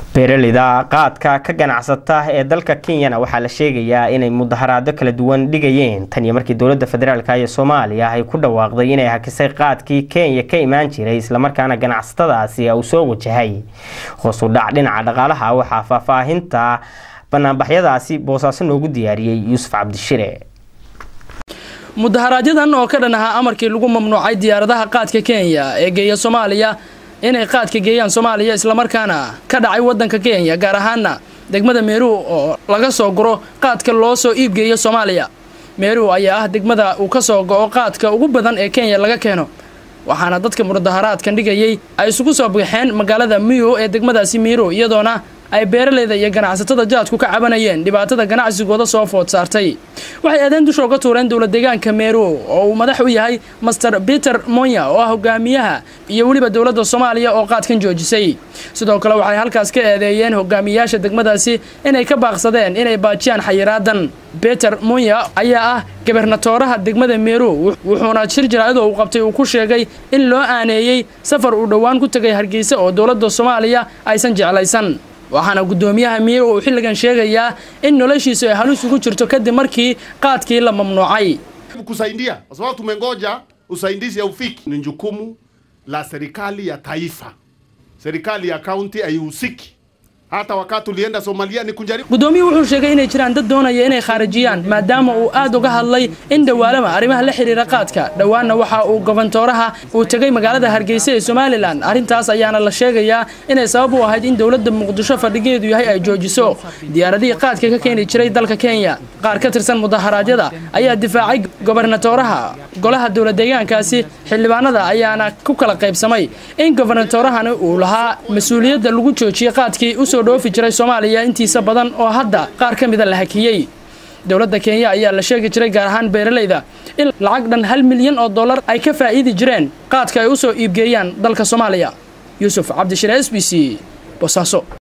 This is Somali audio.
beeraleyda qaadka ka ganacsata ee dalka kenyana waxaa la sheegayaa inay mudaharaado kala duwan dhigayeen tan iyo markii dowladda federaalk ee soomaaliya ay ku dhawaaqday inay hakisay qaadkii kenya ka imaan jiray islamarkaana ganacsatadaasi uu soo wajahay hoos u dhac dhinaca dhaqaalaha waxaa faahfaahinta banaanbaxyadaasi boosaaso noogu diyaariyey yuusuf cabdishire mudaharaaadyadan oo ka dhan ahaa amarkii lagu mamnuucay diyaaradaha qaadka kenya ee geeya soomaaliya inay qaadka geeyaan soomaaliya islamarkaana ka dhacay waddanka kenya gaar ahaana degmada meeruu oo laga soo guro qaadka loo soo iibgeeyo soomaaliya meeruu ayaa ah degmada uu ka soo go'o qaadka ugu badan ee kenya laga keeno waxaana dadka mudaharaadkan dhigayay ay isugu soo baxeen magaalada miyo ee degmadaasi miiro iyadoona ay beeraleyda iyo ganacsatada jaadku ka cabanayeen dhibaatada ganacsigooda soo food saartay waxay aadeen dusha uga tuureen dowla deegaanka meero oo uu madax u yahay master peter monya oo ah hogaamiyaha iyo weliba dowladda soomaaliya oo qaadkan joojisay sidoo kale waxay halkaas ka eedeeyeen hogaamiyayaasha degmadaasi inay ka baaqsadeen inay baajiyaan xayiraadan peter monya ayaa ah gabernatooraha degmada meero wuxuuna shir jaraa'idoo uu qabtay uu ku sheegay in loo aaneeyey safar uu dhowaan ku tegay hargeysa oo dowladda soomaaliya aysan jeclaysan waxaana guddoomiyaha miye uu xilligan sheegayaa in noloshiisu ay halis ugu jirto kadib markii qaadkii la mamnuucay kusaidia kwa sababu tumengoja usaidizi haufiki. Ni jukumu la serikali ya taifa, serikali ya kaunti haihusiki. Hata wakati tulienda Somalia ni kunjaribu. Gudoomiyuhu wuxuu sheegay inay jiraan dad doonaya inay khaarijiyaan maadaama uu aad uga hadlay in dhawaalama arrimaha la xiriira qaadka dhowaanna waxa uu gobantooraha uu tegay magaalada Hargeysa ee Somaliland arrintaas ayaana la sheegayaa inay sabab u ahayd in dowladda Muqdisho fadhigeedu yahay ay joojiso diyaaradihii qaadka ka keeni jiray dalka Kenya qaar ka tirsan mudaharaadyada ayaa difaacay gobernatooraha golaha dowlad deegaankaasi xildhibaanada ayaana ku kala qaybsamay in gobernatoorahani uu lahaa mas-uuliyadda lagu joojiyay qaadkii usoo dhoofi jiray soomaaliya intiisa badan oo hadda qaar ka mida la hakiyey dowladda kenya ayaa la sheegi jiray gaar ahaan beeraleyda in lacag dhan hal milyan oo dollar ay ka faa'iidi jireen qaadka ay u soo iibgeeyaan dalka soomaaliya yuusuf cabdishire s b c bosaaso